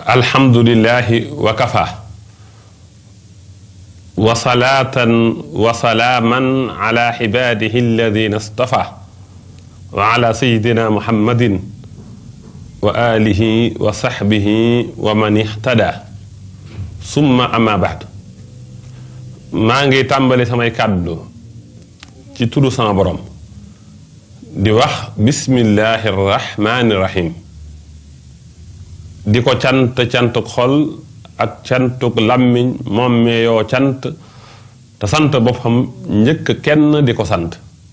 alhamdulillahi wa kafa wa salaatan wa salaaman ala cibaadihi alladina stafa wa ala sayidina muhammadin wa alihi wa saxbihi wa man ixtada summa ama baad maa ngi tàmbali samay kàddu ci tudd sama borom di wax bismillahi rahmaani rahim di ko cant cantuk xol ak cantuk làmmiñ moom meeyoo cant te sant boppam njëkk kenn di ko sant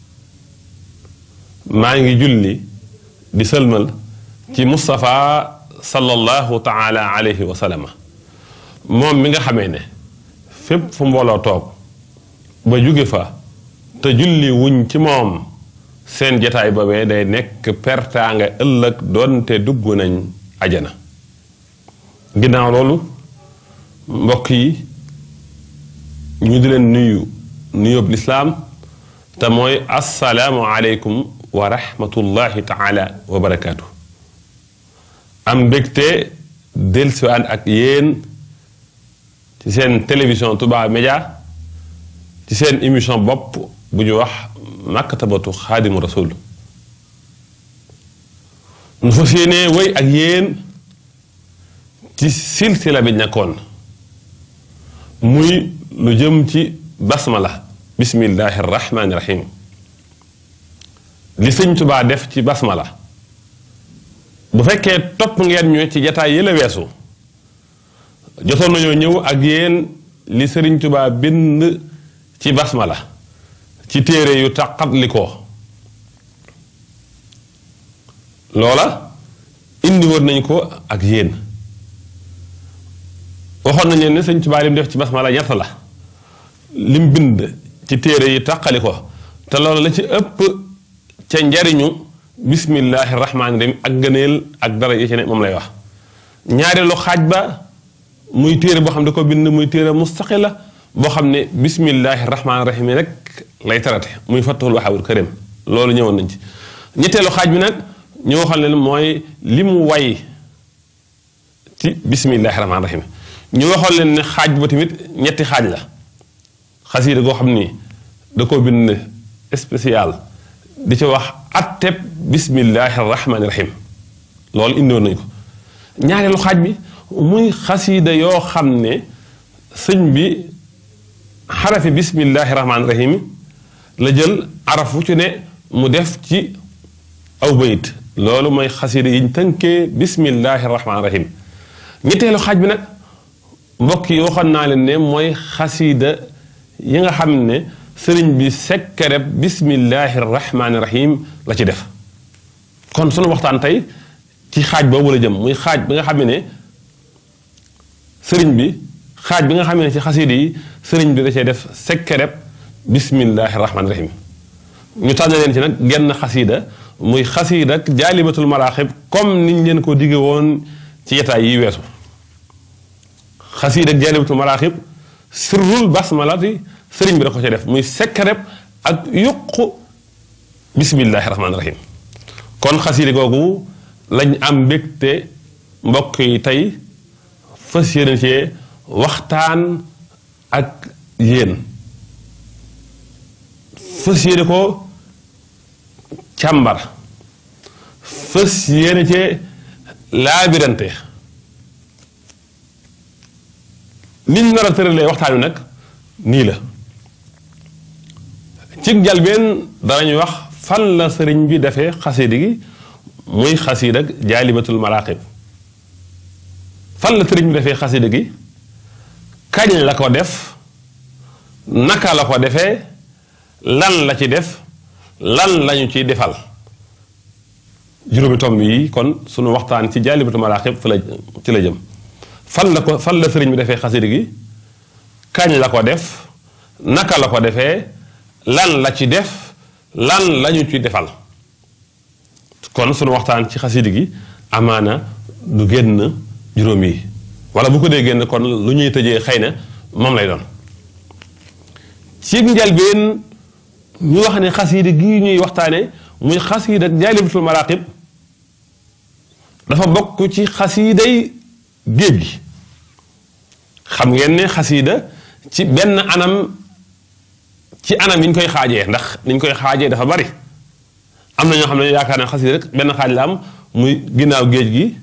maa ngi julli di sëlmal ci Moustapha sallallahu taala alayhi wa sallam moom mi nga xamee ne fépp fu mbooloo toog ba jóge fa te julli wuñ ci moom seen jataay boobee day nekk pertaanga ëllëg doonte dugg nañ ajana ginnaaw loolu mbokk yi ñu di leen nuyu nuyób lislaam te mooy assalaamu aleykum wa rahmatullahi taala wa barakaatu am mbégte dellusiwaat ak yéen ci seen télévision Touba Média ci seen émission bopp bu ñu wax maktabatu xaadimu rasul nu fas yéenee wéy ak yéen ci silsila bi ñakkoon muy lu jëm ci basmala bismillahi rahmaani rahim li sëñ Tubaa def ci basmala bu fekkee topp ngeen ñu ci jataay yële weesu jotoon nañoo ñëw ak yéen li sëriñ Tubaa bind ci basmala ci téere yu taqatli ko loola indi woon nañ ko ak yéen waxoon nañ leen ne sëñ Tubaa lim def ci basmala ñett la lim bind ci téere yi taqali ko te loolu la ci ëpp ca njariñu bismillahi rahmaani rahim ak gëneel ak dara yi ci ne moom lay wax ñaareelu xaaj ba muy téere boo xam ne da ko bind muy téere mustaqila boo xam ne bismillahi rahmaani rahim rek lay tarate muy fattahul wahaabul karim loolu ñëwoon nañ ci ñetteelu xaaj bi nag ñu waxal leen mooy li mu way ci bismillahi rahmaani rahim ñu waxoon leen ne xaaj ba tamit ñetti xaaj la xasiida goo xam ni da ko bind spécial di ci wax atteb bismillahi rahmaani rahim loolu indiwoon nañ ko ñaareelu xaaj bi muy xasiida yoo xam ne sëñ bi xarafi bismillahi rahmaani rahim la jël araf wu ci ne mu def ci aw bayit loolu mooy xasiida yiñ tënkee bismillahi rahmaani rahim ñetteelu xaaj bi nag mbokk yi waxoon naa leen ne mooy xasiida yi nga xam ne sëriñ bi sekkareb bismillahi rahmaani rahim la ci def kon sunu waxtaan tey ci xaaj boobu la jëm muy xaaj bi nga xam ne sëriñ bi xaaj bi nga xam ne ci xasiida yi sëriñ bi da cee def sekkareb bismillahi rahmaani rahim ñu tànn leen ci nag genn xasiida muy xasiida ak jaalibatul maraaxib comme niñ leen ko digge woon ci yetaay yi weesu xasiida ak jaalibatul maraaxib sirrul basmalati sëriñ bi da ko ci def muy sekkareb ak yuqu bismillahi rahmaani rahim kon xasiida googu lañ am mbégte mbokk yi tey fas yéene cee waxtaan ak yéen fas yéene ko càmbar fas yéene cee laabirante liñ nar a tëralee waxtaan wi nag nii la ci njalbeen danañu wax fan la sëriñ bi defee xasiida gi muy xasiida ak jaalibatul maraqib fan la sëriñ bi defee xasiida gi kañ la ko def naka la ko defee lan la ci def lan lañu ciy defal juróomi tomb yi kon sunu waxtaan ci jaalibatul maraqib fa la ci la jëm fan la ko fan la sëriñ bi defee xasiida gi kañ la ko def naka la ko defee lan la ci def lan lañu ci defal kon sunu waxtaan ci xasiida gi amaana du génn juróom yi wala bu ko dee génn kon lu ñuy tëjee xëy na moom lay doon ci njëlbeen ñu wax ne xasiida gi ñuy waxtaane muy xasiida jaalibatul maraqib dafa bokk ci xasiiday géej gi xam ngeen ne xasiida ci benn anam ci anam yi ñu koy xaajee ndax ni ñu koy xaajee dafa bari am na ñoo xam ne yaakaar ne xasiida rek benn xaaj la am muy ginnaaw géej gi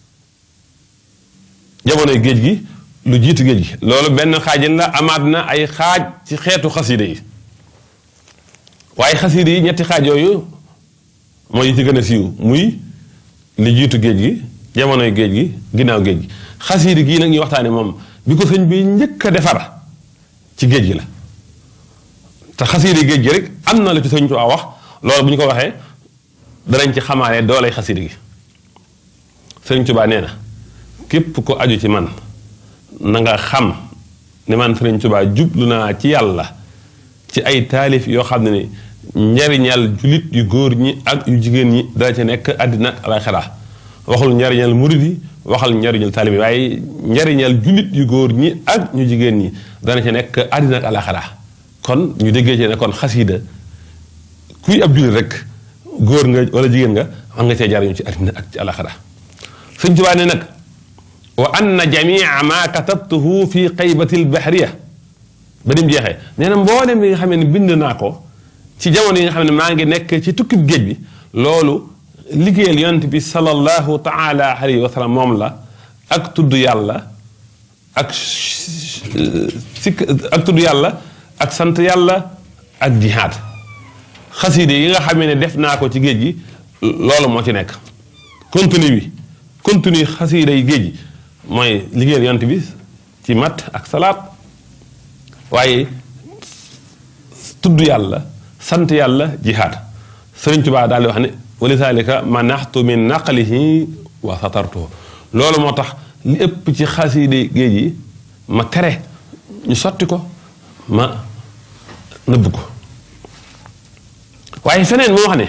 jamonoy géej gi lu jiitu géej gi loolu benn xaajin la amaat na ay xaaj ci xeetu xasiida yi waaye xasiida yi ñetti xaaj yooyu mooy yi ci gën a siiw muy li jiitu géej gi jamonoy géej gi ginnaaw géej gi xasiida gii nag ñuy waxtaane moom bi ko sëñ bi njëkk a defar ci géej gi la te xasiida géej gi rek am na la ci sëñ Tuubaa wax loolu bu ñu ko waxee danañ ci xamaale doolay xasiida gi sëñ Tuubaa nee na képp ko aju ci man na nga xam ne man sëriñ Tuubaa jublu naa ci yàlla ci ay taalif yoo xam ne ni njariñal julit yu góor ñi ak yu jigéen ñi dana ci nekk àddina ak alaxira waxul njariñal murid yi waxal njariñal taalib yi waaye njariñal julit yu góor ñi ak ñu jigéen ñi dana ci nekk àddina ak alaxira kon ñu déggee ci ne kon xasiida kuy ab julit rek góor nga wala jigéen nga xam nga cee jariñu ci àddina ak ci alaxira sëñ Tuubaa ne nag wa anna jamia ma katabtuhu fi qaybati lbahriya ba nim jeexee nee na mboolem bi nga xam ne bind naa ko ci jamono yi nga xam ne maa ngi nekk ci tukkib géej bi loolu liggéeyal yonent bi sallallahu taala alayhi wa sallam moom la ak tudd yàlla ak sikk ak tudd yàlla ak sant yàlla ak jihaad xasiide yi nga xam ne def naa ko ci géej gi loolu moo ci nekk contenu bi contenu xasiide yi géej gi mooy liggéeyal yonent bi ci mat ak salaat waaye tudd yàlla sant yàlla jihaad sëriñ Tuubaa daal di wax ne walisaalika manaxtu min naqlihi wa satartuhu loolu moo tax li ëpp ci xasiide géej yi ma tere ñu sotti ko ma nëbb ko waaye feneen moo wax ne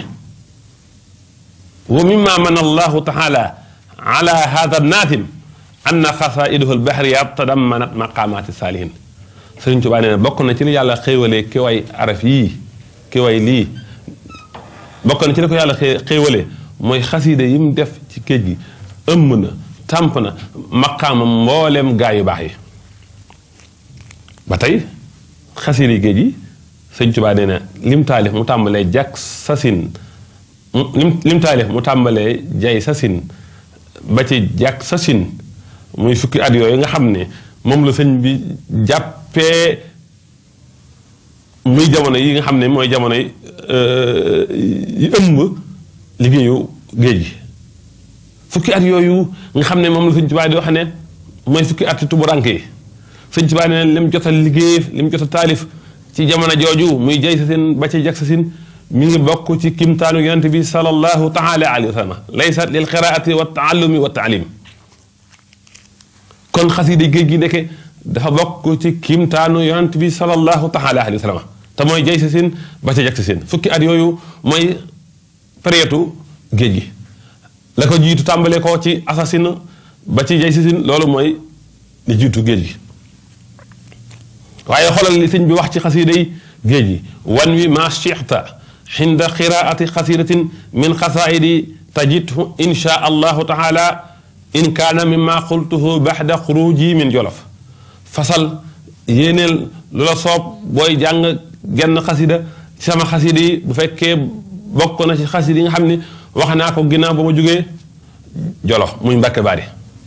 wa mimma man allahu taala ala hada naatim anna xasaiduhu albahriya tadammanat maqamati saalihin sëriñ Tuubaa nee na bokk na ci li yàlla xéewalee ki way araf yii ki way lii bokk na ci li ko yàlla xéewalee mooy xasiida yi mu def ci géej gi ëmb na tàmp na maqaama mbooleem gaa yu baax yi ba tey xasiida yi géej gi sëriñ Tuubaa nee na lim taalif mu tàmbalee jak sasin lim lim taalif mu tàmbalee jay sasin ba ci jak sasin muy fukki at yooyu nga xam ne moom la sëñ bi jàppee muy jamono yi nga xam ne mooy jamono yi ëmb liggéeyu géej gi fukki at yooyu nga xam ne moom la sëñ Tuubaa di wax ne mooy fukki at yi tuburank yi sëñ Tuubaa ne lim jot a liggéey lim jot a taalif ci jamono jooju muy jay sa sin ba ci jak sa sin mi ngi bokk ci kimtaanu yonent bi sallallahu taala alayhi wa sallam laysat lil qiraati wa taallumi wa taalim kon xasiida géej gi ndeke dafa bokk ci kiimtaanu yonent bi sallallahu taala alayhi wa sallam te mooy jay sa sin ba ca jag sa sin fukki at yooyu mooy période géej gi la ko jiitu tàmbale ko ci assasine ba ci jay sa sin loolu mooy li jiitu géej gi waaye xoolal li sëñ bi wax ci xasiida yi géej gi wan wi ma chixta xinda qiraati xasidatin min xasaidi tajidhu insha allahu taala in kaana mimma qultuhu baxda xuruji min jolof fasal yéeneel lu la soob booy jàng genn xasida ci sama xasida yi bu fekkee bokk na ci xasida yi nga xam ne wax naa ko ginnaaw ba ma jógee jolof muy mbàkke baari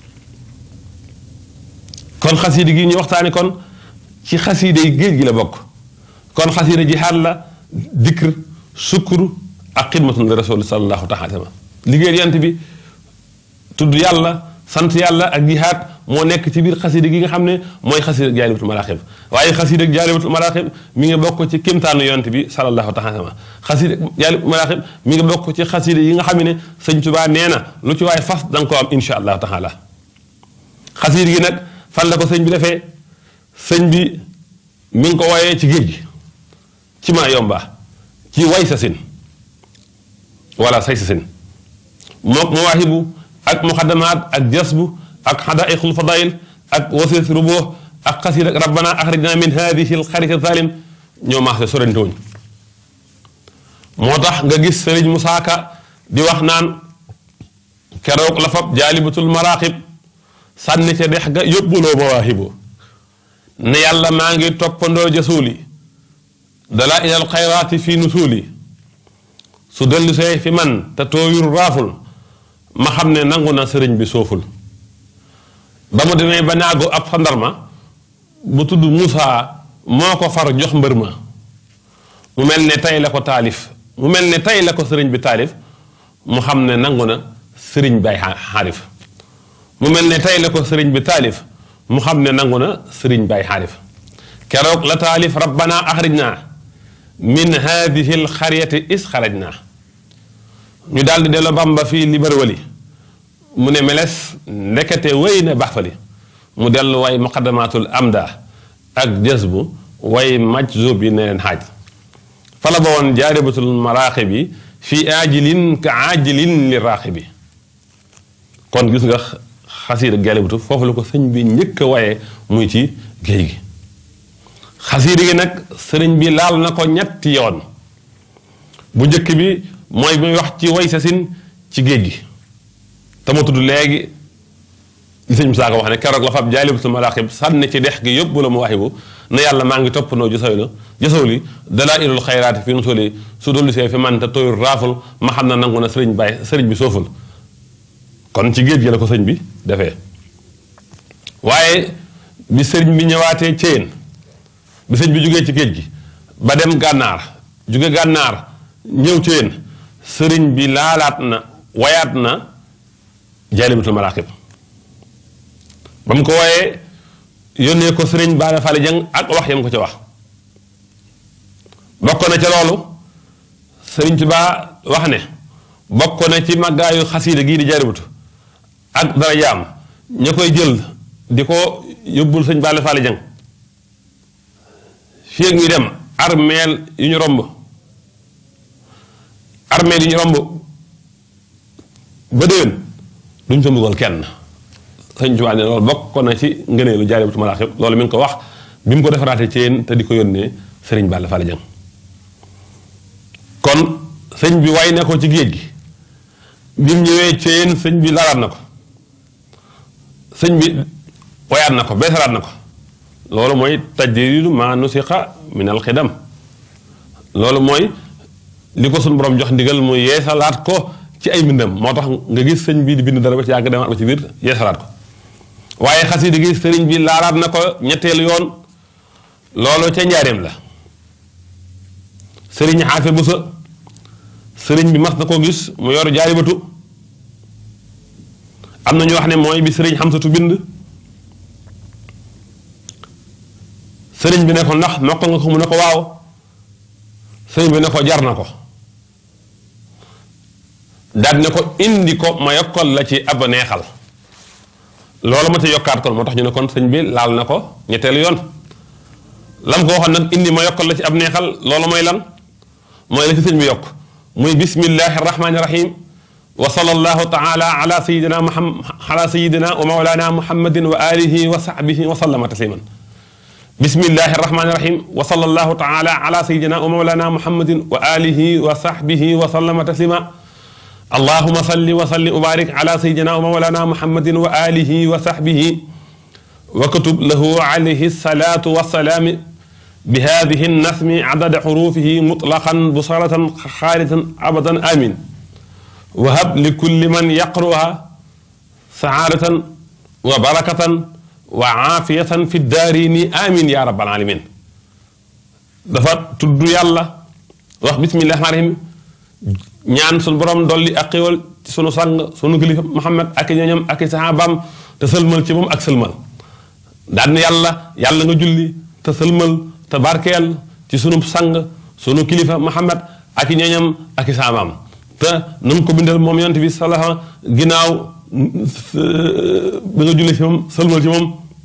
kon xasida gi ñu waxtaani kon ci xasida yi géej gi la bokk kon xasida jihaad la dikr sukkur ak xidmatun li rasul sallallahu taala sallam liggéey yant bi tudd yàlla sant yàlla ak jihaad moo nekk ci biir xasida gi nga xam ne mooy xasida jaalibatul maraaxib waaye xasida jaalibatul maraaxib mi ngi bokk ci kémtaanu yonent bi sallallahu taala sallam xasida jaalibatul maraaxib mi ngi bokk ci xasida yi nga xam ne sëñ Tuubaa nee na lu ci waay fas da nga ko am insha allahu taala xasida gi nag fan la ko sëñ bi defee sëñ bi mi ngi ko wooyee ci géej gi ci maa yomba ci way sa sin wala say sa sin mook mawaahibu ak muqaddamaat ak jasbu ak xadaaiqul fadail ak wasilat rubuux ak xasiid ak rabbana axrijna min hadihi alxariti zalim ñoo maase sorante wuñ moo tax nga gis sëriñ Musaa Ka di wax naan keroog la fab jaalibatul maraqib sànni ca dex ga yóbbuloo mawaahibu ne yàlla maa ngi toppandoo jasuuli dalaa ilal xayraati fii nusuuli su dellu see fi man te tooyul raaful ma xam ne nangu na sëriñ bi sooful ba mu demee ba naagu ab xandarma bu tudd Moussa moo ko far jox mbër ma mu mel ne tey la ko taalif mu mel ne tey la ko sëriñ bi taalif mu xam ne nangu na sëriñ bay xaarif mu mel ne tey la ko sëriñ bi taalif mu xam ne nangu na sëriñ bay xaarif keroog la taalif rabbana axrijna min hadihi alxaryati is xarajna ñu daal di delloo bamba fii liberwali mu ne meles ndekete wéy na baxfali mu dellu way muqaddamatul amda ak jazbu way majzub yi ne leen xaaj fala ba woon jaaribatul maraaxi bi fii aajilin ka aajilin li raaxi bi kon gis nga xasiida gelibatu foofu la ko sëñ bi njëkk a waye muy ci géej gi xasiida gi nag sëriñ bi laal na ko ñetti yoon bu njëkk bi mooy bi muy wax ci way sasin ci géej gi te ma tudd léegi li sëñ Musaa Ka wax ne keroog la fab jaalibatul maraaxib sànni ci dex gi yóbbu la mu waxibu ne yàlla maa ngi toppandoo jësaw la jësaw li dalaa ilul xayraati fi nusuli su dollu see fi man te tooyul raaful ma xam na nangu na sëriñ bay sëriñ bi sooful kon ci géej gi la ko sëñ bi defee waaye bi sëriñ bi ñëwaatee céyeen bi sëñ bi jógee ci géej gi ba dem gànnaar jóge gànnaar ñëw céyeen sëriñ bi laalaat na wayaat na jaalibatul maraaxib ba mu ko wooyee yónnee ko sëriñ Baara Fally Dieng ak wax yam ko ci wax bokk na ca loolu sëriñ Tuubaa wax ne bokk na ci màggaayu xasiida gii di jaaribatu ak dara jaam ña koy jël di ko yóbbul sëñ Baara Fally Dieng fii ak ñu dem armeel yu ñu romb armeel yu ñu romb ba déwén duñ fa mbugal kenn sëñ Tuubaa ne loolu bokk na ci ngëneelu jaaribatu maraaxib loolu mi ngi ko wax bi mu ko defaraatee ci yéen te di ko yónnee sëriñ Balla Fally Dieng kon sëñ bi way na ko ci géej gi bi mu ñëwee ci yéen sëñ bi lalaat na ko sëñ bi wayaat na ko beesalaat na ko loolu mooy tajdiidu maa nusiqa min alxidam loolu mooy li ko suñu borom jox ndigal mu yeesalaat ko ci ay mbindam moo tax nga gis sëñ bi di bind dara ba ci yàgg demaat ba ci biir yeesalaat ko waaye xasida gi sëriñ bi laalaat na ko ñetteelu yoon loolu ca njaareem la sëriñ xaafe bu sa sëriñ bi mas na koo gis mu yor jaaribatu am na ñu wax ne mooy bi sëriñ xamsatu bind sëriñ bi ne ko ndax mokk nga ko mu ne ko waaw sëriñ bi ne ko jar na ko daal ne ko indi ko ma yokkal la ci ab neexal loolu ma ca yokkaat kon moo tax ñu ne kon sëñ bi laal na ko ñetteelu yoon lam ko waxoon nag indi ma yokkal la ci ab neexal loolu mooy lan mooy la ci sëñ bi yokk muy bismillahi rahmani rahim wa sallallahu taala ala sayidina muhammad ala sayidina wa mawlana muhammadin wa alihi wa sahbihi wa sallama tasliman bismillahi rahmani rahim wa sallallahu taala ala sayidina wa mawlana muhammadin wa alihi wa sahbihi wa sallama taslima اللهم صل وسلم وبارك على سيدنا ومولانا محمد وآله وصحبه وكتب له عليه الصلاة والسلام بهذه النسم عدد حروفه مطلقا بصرة خالدا أبدا آمين وهب لكل من يقرأها سعادة وبركة وعافية في الدارين آمين يا رب العالمين دفت تدو يالله بسم الله الرحمن الرحيم ñaan suñu borom dolli ak xéwal ci sunu sang sunu kilifa Muhammad ak i ñoñam ak i saxaabaam te sëlmal ci moom ak sëlmal daan yàlla yàlla nga julli te sëlmal te barkeel ci sunu sang sunu kilifa Muhammad ak i ñoñam ak i saxaabaam te na nga ko bindal moom yonent bi salaha ginnaaw ba nga julli ci moom sëlmal ci moom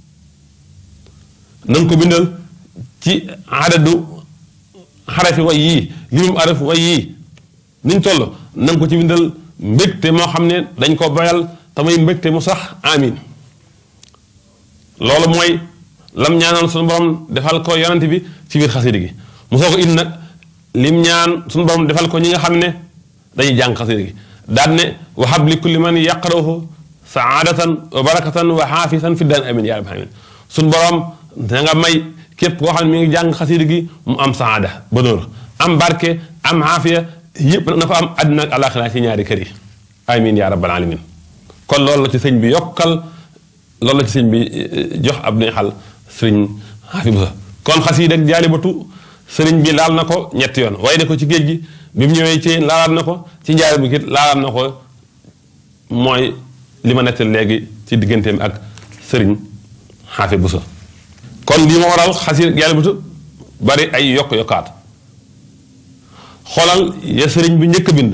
na nga ko bindal ci adadu xarafi way yii limum araf way yii niñ toll na nga ko ci bindal mbégte moo xam ne dañ ko bayal tamay mbégte mu sax amin loolu mooy lam ñaanoon suñu borom defal ko yonent bi ci biir xasida gi mu soo ko indi nag lim ñaan suñu borom defal ko ñi nga xam ne dañuy jàng xasida gi daan ne wahab li kulli man yaqrahu saadatan wa barakatan wa xaafisan fi daan amin yaa rabbi alamin suñ borom da nga may képp koo xam ne mi ngi jàng xasida gi mu am saada bonheur am barke am xaafiya yëpp na ko am àddina ak alaxira ci ñaari kër yi amin yaa rabbal alamin kon loolu la ci sëñ bi yokkal loolu la ci sëñ bi jox ab neexal sëriñ xaafi bu sa kon xasida ak jaalibatu sëriñ bi laal na ko ñetti yoon waaye ne ko ci géej gi bi mu ñëwee ci laalaat na ko ci njaari bu kit laalaat na ko mooy li ma nettal léegi ci digganteem ak sëriñ xaafi bu sa kon lii ma waral xasida ak jaalibatu bari ay yokk-yokkaat xoolal ya sëriñ bi njëkk a bind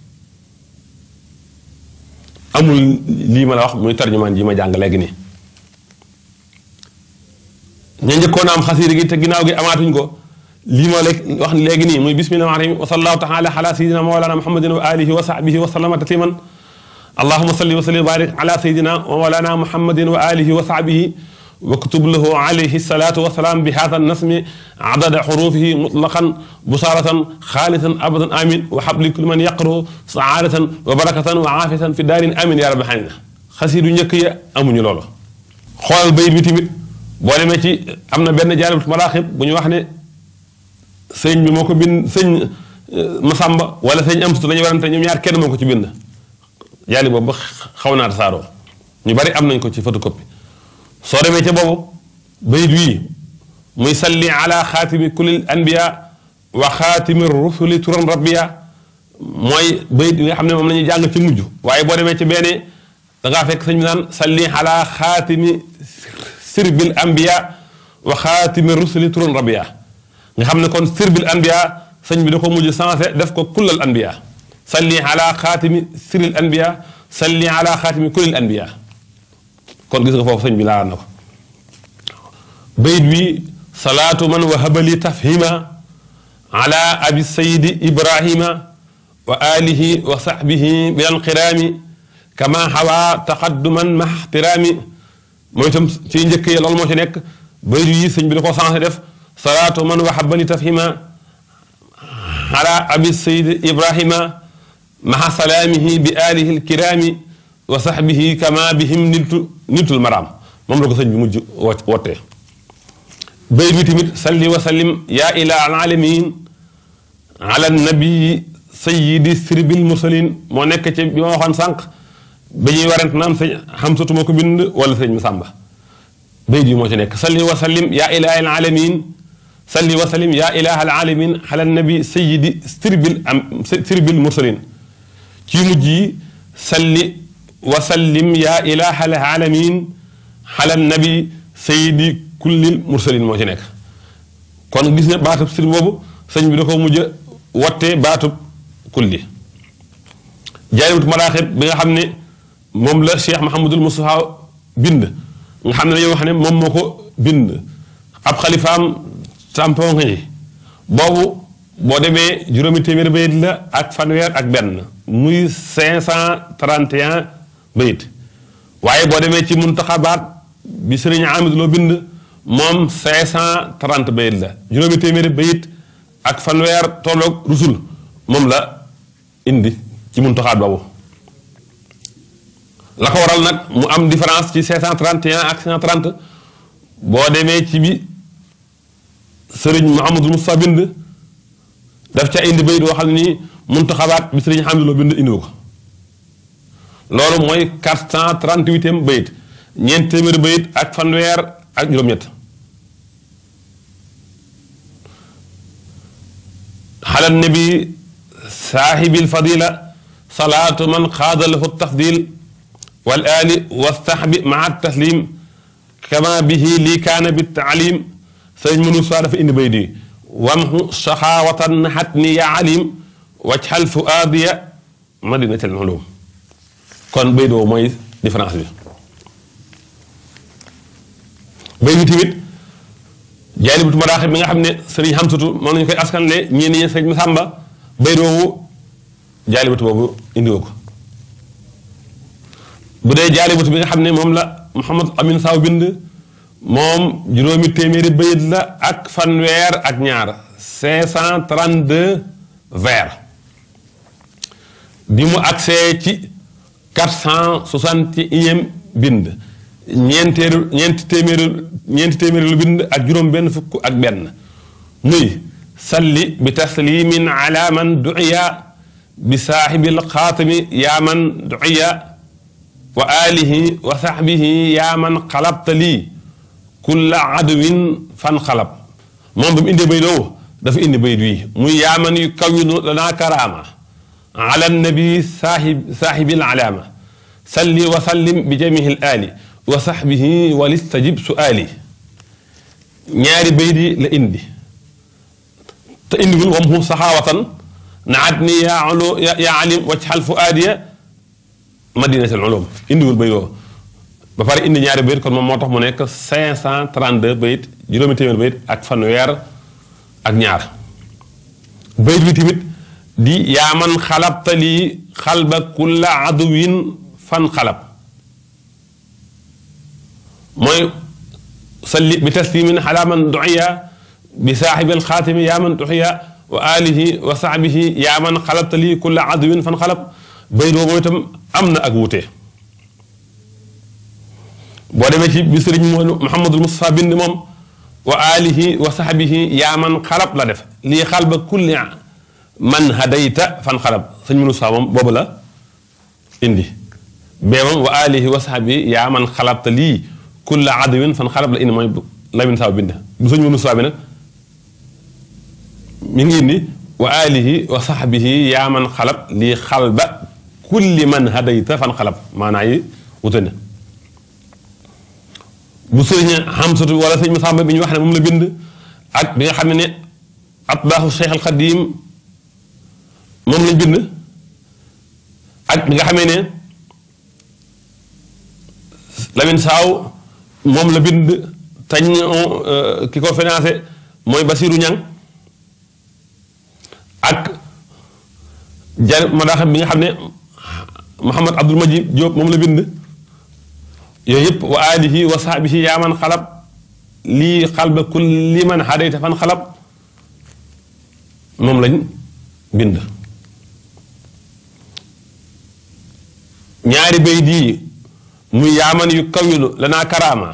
amul lii ma la wax muy tarjumaan ji ma jàng léegi nii ña njëkkoon a am xasida gi te ginnaaw gi amaatuñ ko lii ma léegi wax léegi nii muy bismillahi rahmaani rahiim wa sallallahu taala ala sayidina mawlana muhammadin wa alihi wa sahbihi wa sallama tasliman allahuma salli wa sallim wa barik ala sayidina wa mawlana muhammadin wa alihi wa sahbihi واكتب له عليه الصلاة والسلام بهذا النسم عدد حروفه مطلقا بصارة خالصا أبدا آمين وحب لكل من يقرأ سعادة وبركة وعافية في دار آمين يا رب العالمين خسير نيكيا أمون لولو xoolal bayit bi tamit boo demee ci am na benn jaalibatu maraaxib bu ñu wax ne sëñ bi moo ko bind sëñ Masamba wala sëñ Amsatu dañu warante ñoom ñaar kenn moo ko ci bind jaali boobu ba xaw naa tasaaroo ñu bari am nañ ko ci photocopie soo demee ca boobu bayit wii muy salli ala xaatimi kulil anbiya wa xaatimi rusuli turan rabbiya mooy bayit bi nga xam ne moom la ñuy jàng ci mujj waaye boo demee ci benn da ngaa fekk sëñ bi naan salli ala xaatimi sirbil anbiya wa xaatimi rusuli turan rabbiya nga xam ne kon sirbil anbiya sëñ bi da ko mujj sensé def ko kullal anbiya salli ala xaatimi siril anbiya salli ala xaatimi kulil anbiya kon gis nga foofu sëñ bi laalaan na ko bayit bi salaatu man wahabali tafhima ala abi sayidi ibrahima wa alihi wa sahbihi bil anqiraami kama hawa taqadduman ma ixtiraami mooy itam ci njëkk yi loolu moo ci nekk bayit yi sëñ bi da ko sensé def salaatu man wahabali tafhima ala abi sayidi ibrahima maha salaamihi bi alihi alkiraami wa saxbihi kama bihim niltu niltul maraam moom la ko sëñ bi mujj wootee bay bi tamit salli wa sallim yaa ila alaalamin ala nabii sayidi sirbil mursalin moo nekk ci bi ma waxoon sànq ba ñuy warant naan sëñ xamsatu moo ko bind wala sëñ Masamba bay bi moo ci nekk salli wa sallim yaa ila alaalamin salli wa sallim yaa ilaha alaalamin ala nabi sayidi sirbil am sirbil mursalin ci mujj yi salli wasallim yaa ilaha alaalamin ala nabi sayidi kullil mursalin moo ci nekk kon gis nga baatub sir boobu sëñ bi da ko mujj wottee baatub kulli jaalibatu maraaxib bi nga xam ne moom la cheikh mahamadul mustafa bind nga xam ne dañoo wax ne moom moo ko bind ab xalifaam tampon yi boobu boo demee juróomi téeméer bayit la ak fanweer ak benn muy 531 bayit waaye boo demee ci muntaxabaat bi sëriñ Amid loo bind moom 530 bayit la juróomi téeméeri bayit ak fanweer tolloog rusul moom la indi ci muntaxaat boobu la ko waral nag mu am différence ci 531 ak 530 boo demee ci bi sëriñ Mouhamadul Moussa bind daf ca indi bayit woo xam ne nii muntaxabaat bi sëriñ Amid loo bind indiwu ko loolu mooy 438e bayit ñeent téeméeri bayit ak fanweer ak juróom-ñett xala nabi saaxibil fadila salaatu man xaada lahu tafdil wal ali wa saxbi maa taslim kama bihi lii kaana bi taalim sëriñ mënu saa dafa indi bayit yi wamhu saxaawatan naxat ni ya alim wajxal fuaadiya madinatil ulum kon bayit boobu mooy différence bi bay bi tamit jaalibatu maraaxib bi nga xam ne sëriñ xamsatu moom nañu koy askanle ñii ni sëriñ Masamba bay boobu jaalibatu boobu indiwoo ko bu dee jaalibatu bi nga xam ne moom la Mouhamad Amin Saw bind moom juróomi téeméeri bayit la ak fanweer ak ñaar 532 vers bi mu agsee ci quatre cent soixante et unième bind ñeenteelu ñeenti téeméeri ñeenti téeméeri lu bind ak juróom benn fukk ak benn muy salli bi taslimin ala man duiya bi saaxibil xaatami yaa man duiya wa alihi wa saxbihi yaa man xalabta lii kulla aduwin fan xalab moom ba mu indee bay doo dafa indi bayt wi muy yaa man yu kawinu lanaa karaama ala nabi saaxib saaxibil alaama salli wa sallim bi jamihi l aali wa saxbihi walistajib suaali ñaari bayt yi la indi te indiwul wam hu saxaawatan naat ni yaa ulu yaa alim wajxal fuaadiya madinatul ulum indiwul bayt woo ba pare indi ñaari bayit kon moom moo tax mu nekk 532 bayit juróomi téeméer bayit ak fanweer ak ñaar bayit bi tamit di yaa man xalabta lii xalba kulla aduwin fan xalab mooy salli bi taslimin ala man duiya bi saaxibil xaatimi yaa man duiya wa alihi wa saxbihi yaa man xalabta lii kulla aduwin fan xalab bayit boobu itam am na ak wuute boo demee ci bi sëriñ Muhammadul Mustafa bind moom wa alihi wa sahbihi yaa man xalab la def lii xalba kulli man hadayta fan xalab sëñ Mustafa moom boobu la indi bee moom wa alihi wa sahbihi yaa man xalabta lii kulla adwin fan xalab la indi mooy Lamin Saw bind bu sëñ Mustafa bi nag mi ngi indi wa alihi wa sahbihi yaa man xalab lii xalba kulli man hadayta fan xalab maanaa yi wute na bu sëriñ Xamsatu wala sëñ Masamba bi ñu wax ne moom la bind ak bi nga xam ne ne atbaaxu Cheikh al Xadim moom lañ bind ak bi nga xamee ne Lamin Saaw moom la bind tañ ki ko financé mooy Basiru Ñang ak jar madaaxam bi nga xam ne Mouhamad Abdul Majid Diop moom la bind yooyu yëpp wa alihi wa sahbihi yaa man xalab lii xalba kulli man hadayta fan xalab moom lañ bind ñaari bay dii muy yaaman yu kawilu lanaa karaama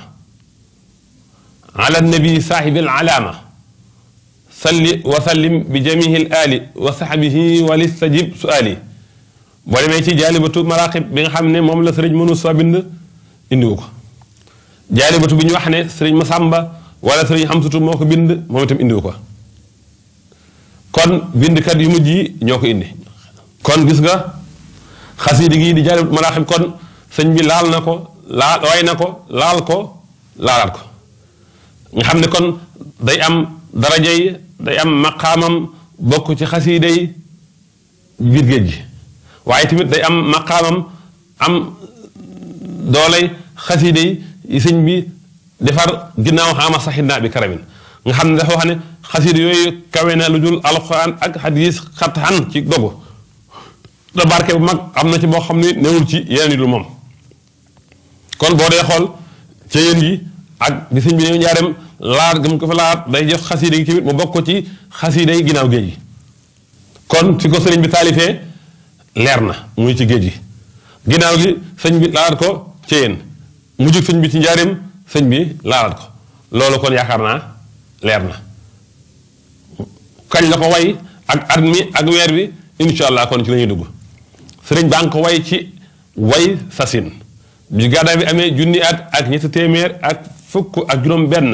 ala nabi saahibi alaama salli wa sallim bi jamihi l ali wa sahbihi wa listajib suali boo demee ci jaalibatu maraqib bi nga xam ne moom la sëriñ mënu sa bind indiwu ko jaalibatu bi ñu wax ne sëriñ Masamba wala sëriñ Xamsatu moo ko bind moom itam indiwu ko kon bindkat yu mujj yi ñoo ko indi kon gis nga xasiidi gi di jaalibatu maraqib kon sëñ bi laal na ko laal way na ko laal ko laalaat ko nga xam ne kon day am daraja yi day am maqaamam bokk ci xasiida yi biir géej gi waaye tamit day am maqaamam am doolay xasiida yi sëñ bi defar ginnaaw xaama saxinaa bi karamin nga xam ne dafa wax ne xasiida yooyu kawe na lu dul alxuraan ak xadiis xatxan ci dogu da barke bu mag am na ci boo xam ne newul ci yeneen yi lu moom kon boo dee xool ca yéen yi ak di sëñ bi ñëw njaareem laat gëm ko fa laat day jox xasiida gi tamit mu bokk ko ci xasiida yi ginnaaw géej gi kon fi ko sëriñ bi taalifee leer na muy ci géej gi ginnaaw gi sëñ bi laalaat ko ci yéen mu jug sëñ bi ci njaareem sëñ bi laalaat ko loolu kon yaakaar naa leer na kañ la ko way ak at mi ak weer bi incha allah kon ci la ñuy dugg sëriñ baa ngi ko way ci way sasin bi gàddaay bi amee junni at ak ñetti téeméer ak fukk ak juróom benn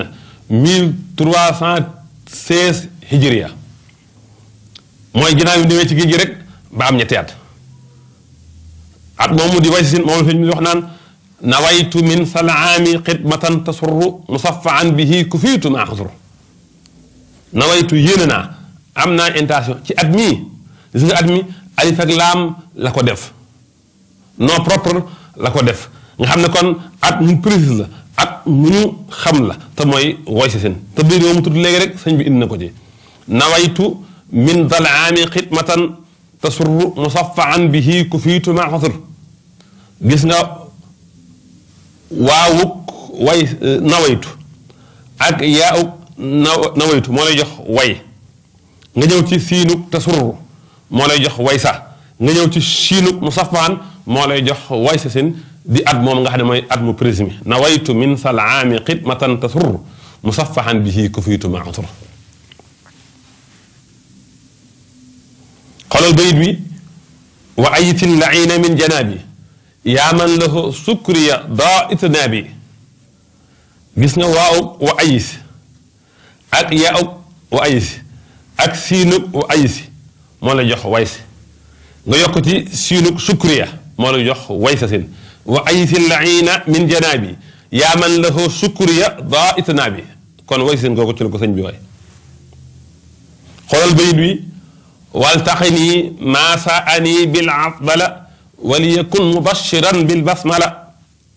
1316 hijriya mooy ginnaaw bi demee ci géej gi rek ba am ñetti at at moomu di way sasin moom la fi ñu wax naan nawaytu min salaami xidmatan tasurru musaffaan bihi kufiitu maa xasru nawaytu yéene naa am naa intention ci at mii gis nga at mi alif ak laam la ko def nom propre la ko def nga xam ne kon at mu précise la at mu ñu xam la te mooy woy si seen te biir mu tudd léegi rek sëñ bi indi na ko ci nawaytu min dalaami xidmatan tasurru musaffaan bihi kufiitu maa xasr gis nga waawuk way nawaytu ak yaawuk nawaytu moo lay jox way nga ñëw ci siinuk tasurru moo lay jox way sa nga ñëw ci chiinuk musaffahan moo lay jox way sa sin di at moom nga xam ne mooy at mu présumé nawaytu min sal aami xidmatan tasur musaffahan bihi kufiitu ma ansur xoolal bayit bi wa ayitin laina min janaabi yaa man lahu sukriya daa itnaabi gis nga waaw wa ayis ak yaa wa ayis ak siinub wa ayisi moo la jox waysi nga yokk ci siinub sukriya moo la jox waysa sin wa ayitin laina min janaabi yaa man lahu sukriya daa itnaabi kon waysin googu ci la ko sëñ bi waay xoolal bayit bi waltaqini maa saani bil afdala waliyakun mubashiran bil basmala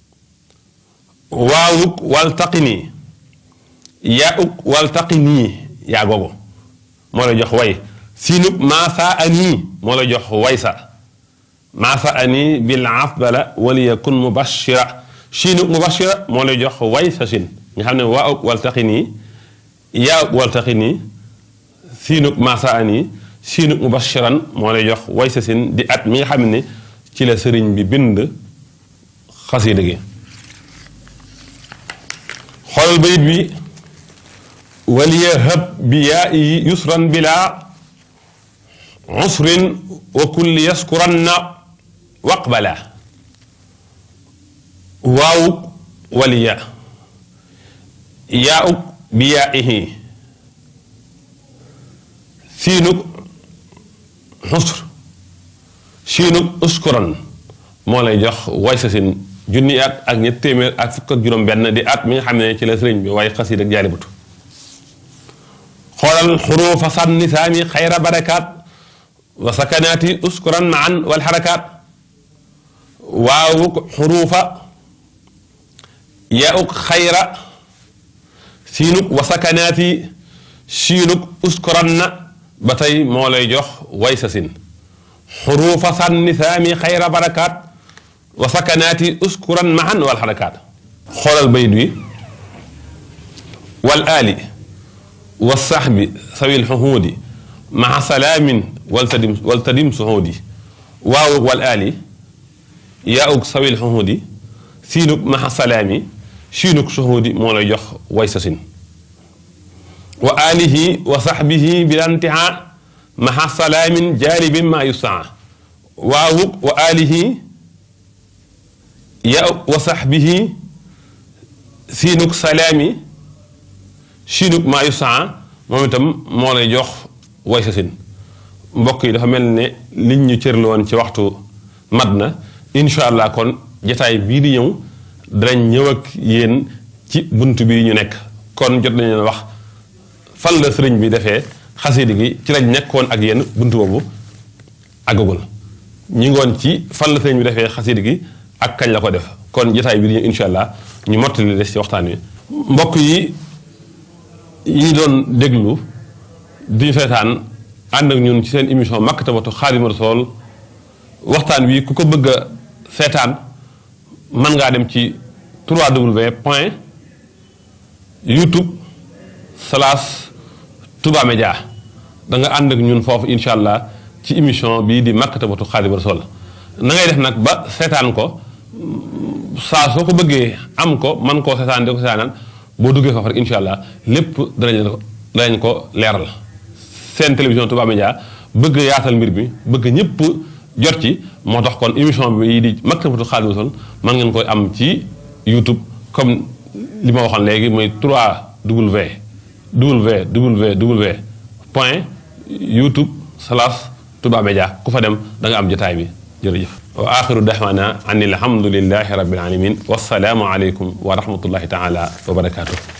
waawuk waltaqini yaa uk waltaqini yaa googu moo la jox way siinub maa saani moo la jox waysa maa saani bil afdala waliyakun mubashira siinub mubashira moo la jox waysa sin nga xam ne waa uk waltaqini yaa uk waltaqini siinub maa saani siinu mubashiran moo lay jox way sa sin di at mi nga xam ne ci la sëriñ bi bind xasida gi xoolal bayit bi waliyahab bi yaa yi yusran bila usrin wa kulli yaskuranna waqbala waawuk waliya yaa'uk bi yaa ihi siinuk xusr siinub uskuran moo lay jox way sa sin junni at ak ñett téeméer ak fukk ak juróom benn di at mi nga xam ne ci la sëriñ bi way xasiid ak jaalibatu xoolal xuruufa sànni saami xayra barakaat wa sakanaati uskuran maan wal xarakaat waawuk xuruufa yauk xayra siinuk wa sakanaati siinuk uskuran na ba tey moo lay jox way sa sin xuruufa sànni saami xayra barakaat wa sakanaati uskuran mahan wal xarakaat xoolal bayit wi wal aali wa saxbi sawil xuhuudi maa salaamin wal tadim wal tadim suhuudi waawug wal aali yaawug sawil xuhuudi siinug maa salaami siinug suhuudi moo lay jox way sa sin wa alihi wa saxbihi bilantiha maxa salaamin jaalibin ma yusaa waawug wa alihi ya wa saxbihi siinug salaami siinug ma yusaa moom itam moo lay jox way sa sin mbokk yi dafa mel ne liñ ñu cërlu woon ci waxtu mat na incha allah kon jataay bii di ñëw danañ ñëw ak yéen ci bunt bii ñu nekk kon jot nañ leen wax fan la sëriñ bi defee xasida gi ci lañ nekkoon ak yéen buntu boobu àggagul ñi ngoon ci fan la sëriñ bi defee xasida gi ak kañ la ko def kon jotaay bi di ñëw incha allah ñu mottali des ci waxtaan wi. mbokk yi yi doon déglu di seetaan ànd ak ñun ci seen émission Maktabatu Xaadimu Rasuul waxtaan wi ku ko bëgg a seetaan mën ngaa dem ci 3w point youtube slash Touba Média da nga ànd ak ñun foofu incha allah ci émission bii di Maktabatu Xaadimu Rasuul na ngay def nag ba seetaan ko saa soo ko bëggee am ko man koo seetaan di ko seetaanal boo duggee foofu rek incha allah lépp danañ ko danañ ko leeral seen télévision Touba Média bëgg yaatal mbir mi bëgg ñëpp jot ci moo tax kon émission bi di Maktabatu Xaadimu Rasuul mën ngeen koy am ci YouTube comme li ma waxoon léegi mooy 3W www point youtube slash Touba Média ku fa dem da nga am jotaay bi jërëjëf wa axiru daxwaana an alhamdulilahi rabbil alamin wassalaamu aleykum wa rahmatullahi taala wa barakatuh